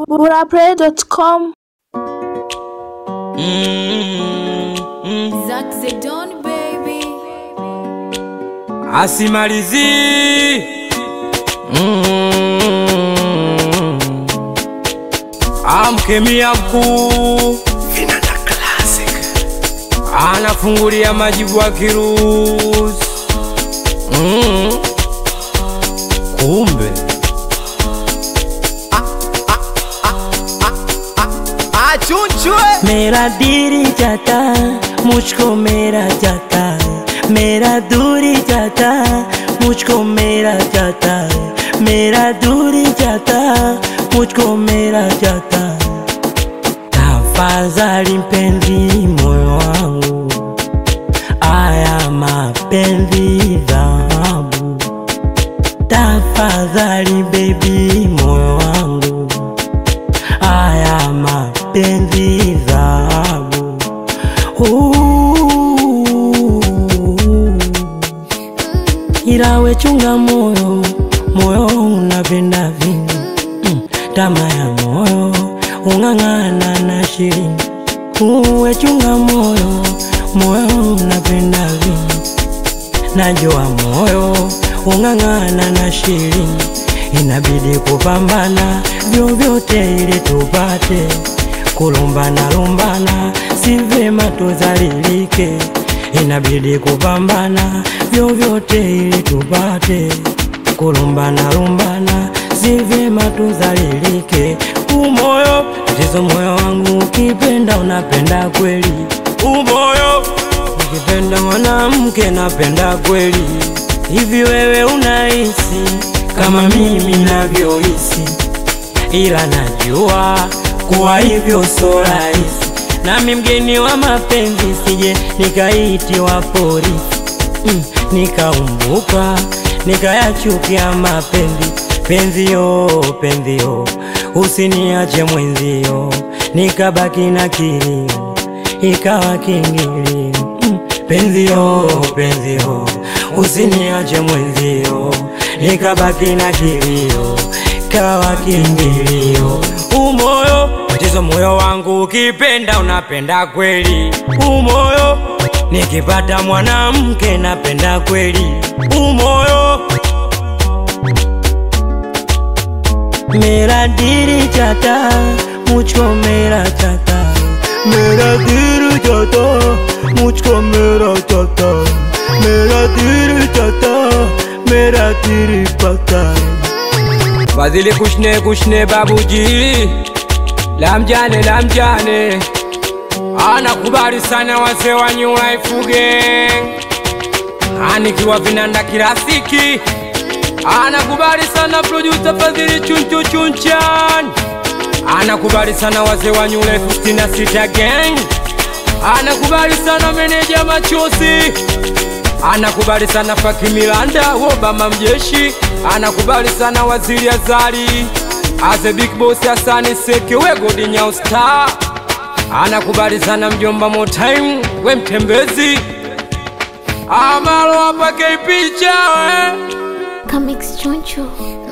burapray.com Zack Zedon baby asimalizi amkemia mkuu anafungulia majibu wa kirusi mm. kumbe मेरा दिल जाता मुझको मेरा जाता मेरा दूरी जाता मुझको मेरा जाता मेरा दूरी जाता मुझको मेरा जाता tafadhali mpenzi moyo wangu aya mapenzi dhahabu tafadhali bebi moyo wangu haya mapenzi dhahabu Ooh. ila we chunga moyo moyo unapenda vingi mm. tama ya moyo ung'ang'ana na shilingi uwe chunga moyo moyo unapenda vingi najua moyo ung'ang'ana na shilingi inabidi kupambana vyovyote ili tupate kulumbana lumbana si vema tuzalilike inabidi kupambana vyovyote ili tupate kulumbana lumbana si vyema tuzalilike umoyo tatizo moyo wangu ukipenda unapenda kweli umoyo Nikipenda mwanamke napenda kweli. Hivi wewe unahisi kama mimi navyohisi? Ila najua kuwa hivyo so rahisi, nami mgeni wa mapenzi, sije nikaitiwa polisi mm, nikaumbuka nikayachukia mapenzi penzio penzio, usiniache mwenzio, nikabaki na kilio ikawa kingilio mm, penzio penzio, usiniache mwenzio, nikabaki na kilio ikawa kingilio umoyo tatizo moyo wangu ukipenda unapenda kweli umoyo nikipata mwanamke napenda kweli umoyo मेरा दिल जाता मुझको मेरा जाता मेरा दिल जाता मुझको मेरा जाता मेरा दिल जाता मेरा दिल पता fadhili kushne kushne babuji lamjane lamjane anakubali sana wazee wa New Life Gang anikiwa vinanda kirafiki anakubali sana producer Fadhili chunchu chunchan anakubali sana wazee wa New Life 66 Gang anakubali sana meneja machozi anakubali sana Faki Milanda Obama mjeshi anakubali sana waziri Azali Aze Big Boss Hasani Seke we Godi Nyao Star anakubali sana mjomba Motaim we mtembezi Amalo hapa picha we Comics Choncho